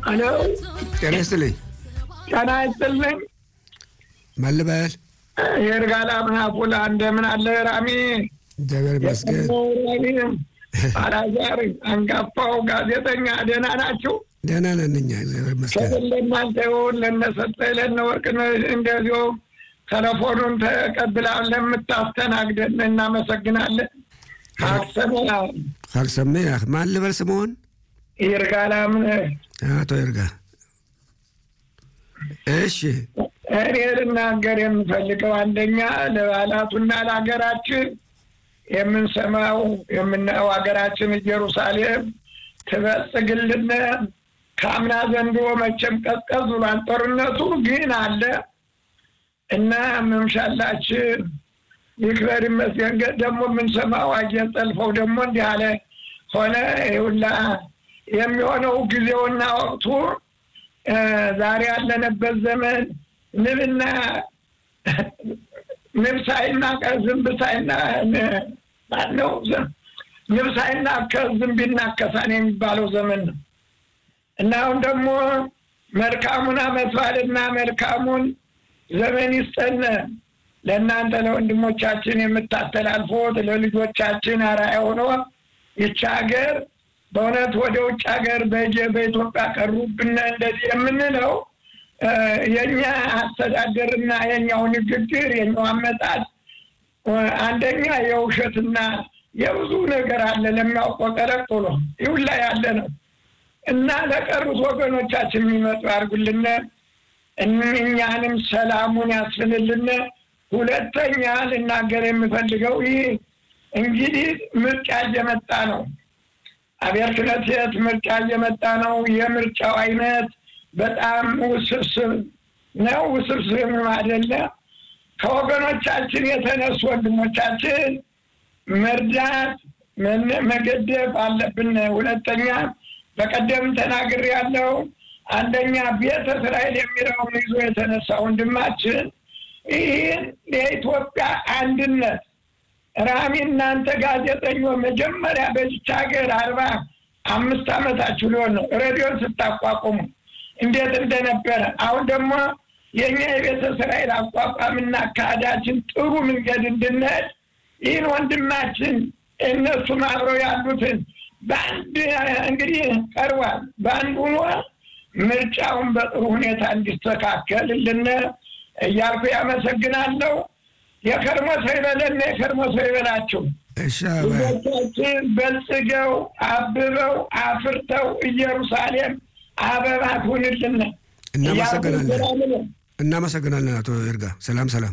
አሎ ጤና ይስጥልኝ። ጤና ይስጥልኝ። ማን ልበል? የእርጋላ ምናፉላ እንደምን አለ ራሚ? እግዚአብሔር ይመስገን። ራሚ አላዛር አንጋፋው ጋዜጠኛ ደህና ናችሁ? ደህና ነን እኛ እግዚአብሔር ይመስገን። ከብል ለእናንተ ይሁን ለነሰጠኝ ለነወርቅነሽ እንደዚሁ ቴሌፎኑን ተቀብላ ለምታስተናግደን እናመሰግናለን። አክሰመ ካልሰሜ ማን ልበል ስምሆን? ይርጋላ ምን አቶ ይርጋ። እሺ እኔ ልናገር የምፈልገው አንደኛ ለባላቱና ለሀገራችን የምንሰማው የምናየው ሀገራችን ኢየሩሳሌም ትበጽግልን። ከአምና ዘንድሮ መቼም ቀዝቀዝ ብሏል ጦርነቱ ግን አለ እና መምሻላችን ይክበር ይመስገን። ደግሞ የምንሰማው አየር ጠልፈው ደግሞ እንዲህ አለ ሆነ ይሁላ የሚሆነው ጊዜውና ወቅቱ ዛሬ ያለንበት ዘመን ንብና ንብ ሳይና ዝንብ ሳይና ማነው ንብ ሳይና ከዝንብ ይናከሳን የሚባለው ዘመን ነው እና አሁን ደግሞ መልካሙን አመት በዓልና መልካሙን ዘመን ይስጠን። ለእናንተ ለወንድሞቻችን የምታስተላልፎት ለልጆቻችን አርአያ ሆኖ ይቺ ሀገር በእውነት ወደ ውጭ ሀገር በኢትዮጵያ ቀሩብን እንደዚህ የምንለው የእኛ አስተዳደርና የኛው ንግግር የኛው አመጣጥ አንደኛ የውሸትና የብዙ ነገር አለ ለሚያውቀው ቀረቅ ብሎ ይሁን ላይ ያለ ነው እና ለቀሩት ወገኖቻችን የሚመጡ ያርጉልን፣ እኛንም ሰላሙን ያስፍንልን። ሁለተኛ ልናገር የምፈልገው ይህ እንግዲህ ምርጫ እየመጣ ነው። አብያተ ክህነት ምርጫ እየመጣ ነው። የምርጫው አይነት በጣም ውስብስብ ነው። ውስብስብ አይደለ። ከወገኖቻችን የተነሱ ወንድሞቻችን መርዳት መገደብ አለብን። ሁለተኛ በቀደም ተናግር ያለው አንደኛ ቤተ እስራኤል የሚለውን ይዞ የተነሳ ወንድማችን ይህን የኢትዮጵያ አንድነት ራሚ እናንተ ጋዜጠኞች መጀመሪያ በዚች ሀገር አርባ አምስት ዓመታችሁ ሊሆን ነው ሬዲዮን ስታቋቁሙ እንዴት እንደነበረ አሁን ደግሞ የእኛ የቤተ እስራኤል አቋቋምና አካሄዳችን ጥሩ መንገድ እንድንሄድ ይህን ወንድማችን እነሱም አብረው ያሉትን በአንድ እንግዲህ ቀርቧል። በአንድ ሆኖ ምርጫውን በጥሩ ሁኔታ እንዲስተካከልልን እያልኩ ያመሰግናለሁ። የከርሞ ሰው ይበለን፣ የከርሞ ሰው ይበላችሁ። ልጆቻችን በልጽገው አብበው አፍርተው ኢየሩሳሌም አበባ ትሁንልን። እናመሰግናለን። እናመሰግናለን አቶ ይርጋ። ሰላም ሰላም።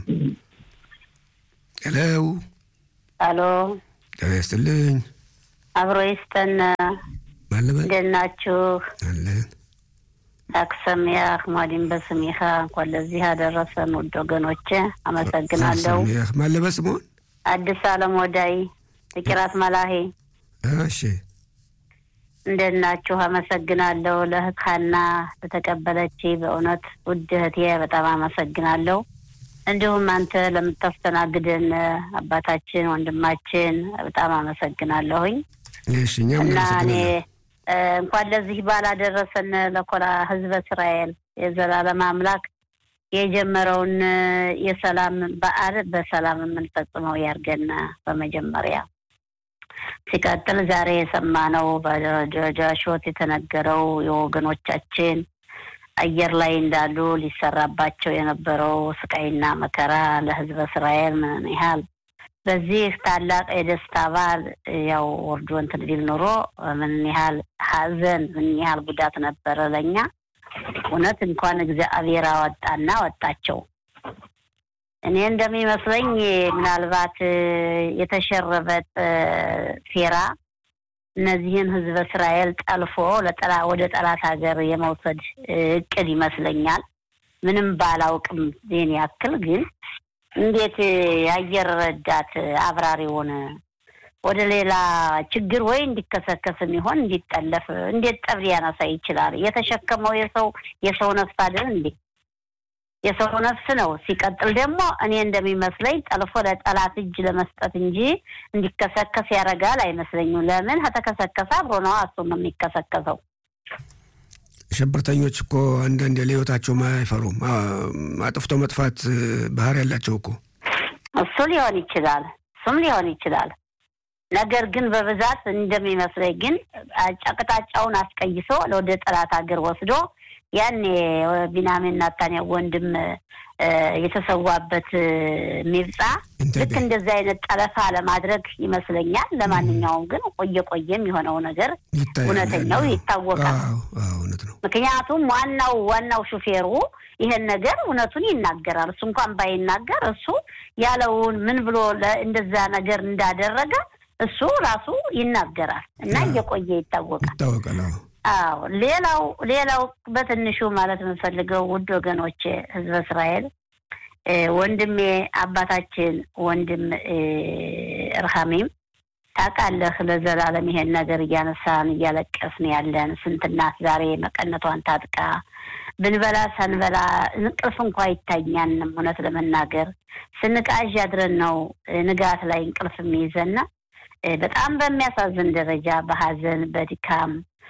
ሄሎ አሎ፣ ጤና ይስጥልኝ። አብሮ ይስጠን። ማለበል እንዴት ናችሁ? አለን አክሰሚያህ ሟዲን በስሚኻ እንኳን ለዚህ ያደረሰን ውድ ወገኖቼ አመሰግናለሁ። ሰሚያህ ማለበል ስምሆን አዲስ አለም ወዳይ ፍቂራት መላሄ እሺ እንዴት ናችሁ? አመሰግናለሁ። ለእህት ሀና ለተቀበለች በእውነት ውድ እህቴ በጣም አመሰግናለሁ። እንዲሁም አንተ ለምታስተናግደን አባታችን ወንድማችን በጣም አመሰግናለሁኝ እሺ እኛም እና እኔ እናመሰግናለን። እንኳን ለዚህ ባላደረሰን ለኮላ ህዝበ እስራኤል የዘላለም አምላክ የጀመረውን የሰላም በዓል በሰላም የምንፈጽመው ያርገን። በመጀመሪያ ሲቀጥል ዛሬ የሰማነው በደረጃሾት የተነገረው የወገኖቻችን አየር ላይ እንዳሉ ሊሰራባቸው የነበረው ስቃይና መከራ ለህዝበ እስራኤል ምን ያህል በዚህ ታላቅ የደስታ በዓል ያው ወርዶ እንትን ቢል ኑሮ ምን ያህል ሀዘን ምን ያህል ጉዳት ነበረ ለእኛ። እውነት እንኳን እግዚአብሔር አወጣና ወጣቸው። እኔ እንደሚመስለኝ ምናልባት የተሸረበጥ ሴራ እነዚህን ህዝበ እስራኤል ጠልፎ ለጠላ ወደ ጠላት ሀገር የመውሰድ እቅድ ይመስለኛል። ምንም ባላውቅም ዜን ያክል ግን እንዴት የአየር ረዳት አብራሪውን ወደ ሌላ ችግር ወይ እንዲከሰከስ የሚሆን እንዲጠለፍ እንዴት ጠብ ሊያነሳ ይችላል? የተሸከመው የሰው የሰው ነፍስ አይደል እንዴ? የሰው ነፍስ ነው። ሲቀጥል ደግሞ እኔ እንደሚመስለኝ ጠልፎ ለጠላት እጅ ለመስጠት እንጂ እንዲከሰከስ ያደርጋል አይመስለኝም። ለምን ከተከሰከሰ አብሮ ነው እሱ ነው የሚከሰከሰው። ሽብርተኞች እኮ አንዳንድ ለህይወታቸውም አይፈሩም። አጥፍቶ መጥፋት ባህር ያላቸው እኮ እሱ ሊሆን ይችላል፣ እሱም ሊሆን ይችላል። ነገር ግን በብዛት እንደሚመስለኝ ግን አቅጣጫውን አስቀይሶ ወደ ጠላት ሀገር ወስዶ ያኔ ቢንያሚን ናታንያሁ ወንድም የተሰዋበት ሚብጻ ልክ እንደዚህ አይነት ጠለፋ ለማድረግ ይመስለኛል። ለማንኛውም ግን ቆየ ቆየም የሆነው ነገር እውነተኛው ይታወቃል። ምክንያቱም ዋናው ዋናው ሹፌሩ ይሄን ነገር እውነቱን ይናገራል። እሱ እንኳን ባይናገር እሱ ያለውን ምን ብሎ እንደዛ ነገር እንዳደረገ እሱ ራሱ ይናገራል እና እየቆየ ይታወቃል ይታወቃል። አዎ ሌላው ሌላው በትንሹ ማለት የምንፈልገው ውድ ወገኖቼ ህዝበ እስራኤል ወንድሜ አባታችን ወንድም እርሃሚም ታውቃለህ፣ ለዘላለም ይሄን ነገር እያነሳን እያለቀስን ያለን ስንት እናት ዛሬ መቀነቷን ታጥቃ ብንበላ ሳንበላ እንቅልፍ እንኳ አይታኛንም። እውነት ለመናገር ስንቃዥ ያድረን ነው ንጋት ላይ እንቅልፍ የሚይዘና በጣም በሚያሳዝን ደረጃ በሀዘን በድካም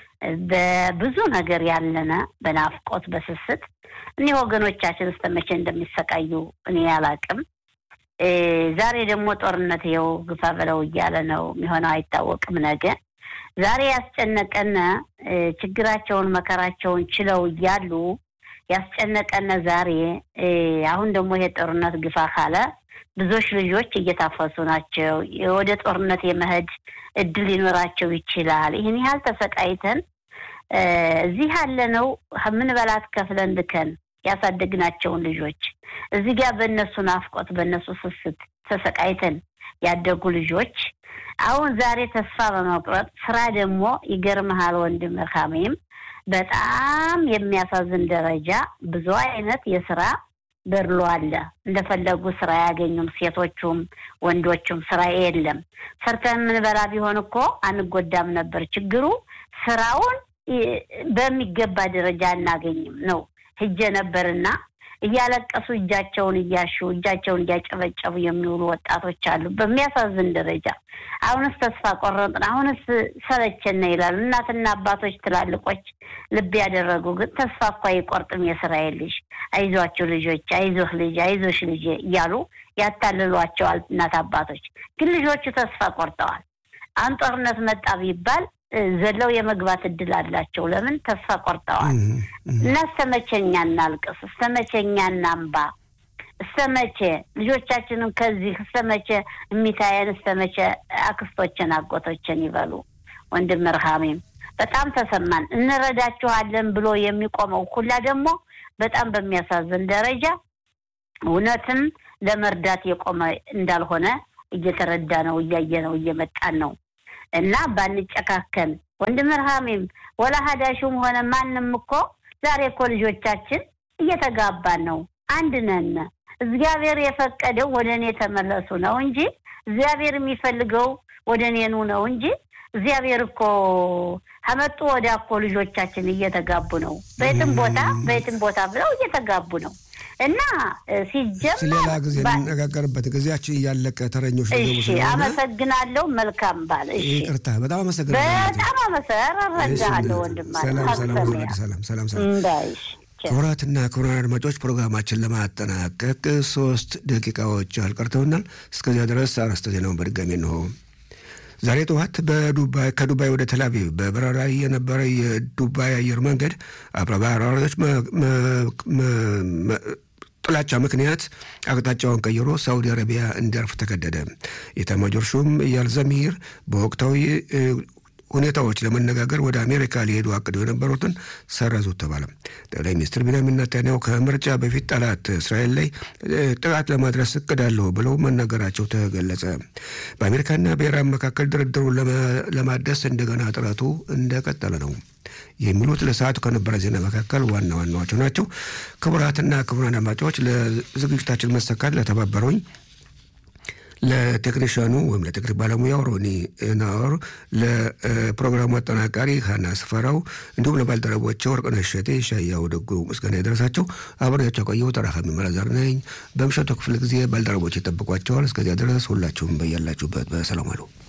በብዙ ነገር ያለነ በናፍቆት በስስት እኒህ ወገኖቻችን እስከ መቼ እንደሚሰቃዩ እኔ አላቅም። ዛሬ ደግሞ ጦርነት ይኸው ግፋ በለው እያለ ነው የሚሆነው፣ አይታወቅም ነገ። ዛሬ ያስጨነቀነ ችግራቸውን መከራቸውን ችለው እያሉ ያስጨነቀነ ዛሬ አሁን ደግሞ ይሄ ጦርነት ግፋ ካለ ብዙዎች ልጆች እየታፈሱ ናቸው። ወደ ጦርነት የመሄድ እድል ሊኖራቸው ይችላል። ይህን ያህል ተሰቃይተን እዚህ ያለነው ምንበላት ከፍለን ልከን ያሳደግናቸውን ልጆች እዚህ ጋር በእነሱ ናፍቆት በእነሱ ስስት ተሰቃይተን ያደጉ ልጆች አሁን ዛሬ ተስፋ በመቁረጥ ስራ ደግሞ ይገርመሃል ወንድም ርካሜም በጣም የሚያሳዝን ደረጃ ብዙ አይነት የስራ በድሎ አለ። እንደፈለጉ ስራ አያገኙም። ሴቶቹም ወንዶቹም ስራ የለም። ሰርተን የምንበላ ቢሆን እኮ አንጎዳም ነበር። ችግሩ ስራውን በሚገባ ደረጃ አናገኝም ነው። ሂጄ ነበርና እያለቀሱ እጃቸውን እያሹ እጃቸውን እያጨበጨቡ የሚውሉ ወጣቶች አሉ። በሚያሳዝን ደረጃ አሁንስ ተስፋ ቆረጥን፣ አሁንስ ሰለቸን ይላሉ እናትና አባቶች ትላልቆች ልብ ያደረጉ ግን ተስፋ እኮ አይቆርጥም የእስራኤል ልጅ፣ አይዟቸው ልጆች፣ አይዞህ ልጅ፣ አይዞሽ ልጅ እያሉ ያታልሏቸዋል እናት አባቶች። ግን ልጆቹ ተስፋ ቆርጠዋል። አሁን ጦርነት መጣ ቢባል ዘለው የመግባት እድል አላቸው። ለምን ተስፋ ቆርጠዋል። እና እስተመቼኛ እናልቅስ? እስተመቼኛ እናንባ? እስተመቼ ልጆቻችንን ከዚህ እስተመቼ የሚታየን? እስተመቼ አክስቶችን አጎቶችን ይበሉ? ወንድም ርሃሜም በጣም ተሰማን። እንረዳችኋለን ብሎ የሚቆመው ሁላ ደግሞ በጣም በሚያሳዝን ደረጃ እውነትም ለመርዳት የቆመ እንዳልሆነ እየተረዳ ነው፣ እያየ ነው፣ እየመጣን ነው። እና ባንጨካከን ወንድም ርሃሜም ወላ ሀዳሹም ሆነ ማንም እኮ ዛሬ እኮ ልጆቻችን እየተጋባን ነው። አንድ ነን። እግዚአብሔር የፈቀደው ወደ እኔ ተመለሱ ነው እንጂ እግዚአብሔር የሚፈልገው ወደ እኔኑ ነው እንጂ እግዚአብሔር እኮ ከመጡ ወዲያ እኮ ልጆቻችን እየተጋቡ ነው። በየትም ቦታ በየትም ቦታ ብለው እየተጋቡ ነው። እና ሲጀመር ሌላ ጊዜ እንነጋገርበት ጊዜያችን እያለቀ ተረኞች እሺ፣ አመሰግናለሁ። መልካም ባል። እሺ፣ ይቅርታ፣ በጣም አመሰግናለሁ። በጣም አመሰግናለሁ ወንድም ሰላም ሰላም ሰላም ሰላም ሰላም። ክቡራትና ክቡራን አድማጮች ፕሮግራማችን ለማጠናቀቅ ሶስት ደቂቃዎች አልቀርተውናል። እስከዚያ ድረስ አርዕስተ ዜናውን በድጋሚ እንሆ። ዛሬ ጠዋት በዱባይ ከዱባይ ወደ ተላቪቭ በበረራ ላይ የነበረ የዱባይ አየር መንገድ አብራሪዎች ጥላቻ ምክንያት አቅጣጫውን ቀይሮ ሳውዲ አረቢያ እንዲያርፍ ተገደደ። የኤታማዦር ሹም ኢያል ዘሚር በወቅታዊ ሁኔታዎች ለመነጋገር ወደ አሜሪካ ሊሄዱ አቅደው የነበሩትን ሰረዙት ተባለ። ጠቅላይ ሚኒስትር ቢንያሚን ኔታንያሁ ከምርጫ በፊት ጠላት እስራኤል ላይ ጥቃት ለማድረስ እቅድ አለው ብለው መናገራቸው ተገለጸ። በአሜሪካና በኢራን መካከል ድርድሩን ለማደስ እንደገና ጥረቱ እንደቀጠለ ነው። የሚሉት ለሰዓቱ ከነበረ ዜና መካከል ዋና ዋናዎቹ ናቸው። ክቡራትና ክቡራን አድማጮች ለዝግጅታችን መሰካት ለተባበሩኝ ለቴክኒሽያኑ ወይም ለቴክኒክ ባለሙያው ሮኒ ናወር፣ ለፕሮግራሙ አጠናቃሪ ሀና ስፈራው እንዲሁም ለባልደረቦቼ ወርቅነሽ እሸቴ፣ ሻያው ደጉ ምስጋና የደረሳቸው አብሬያቸው የቆየው ተራካሚ መላዛር ነኝ። በምሽቱ ክፍለ ጊዜ ባልደረቦች ይጠብቋቸዋል። እስከዚያ ድረስ ሁላችሁም በያላችሁበት በሰላም ዋሉ።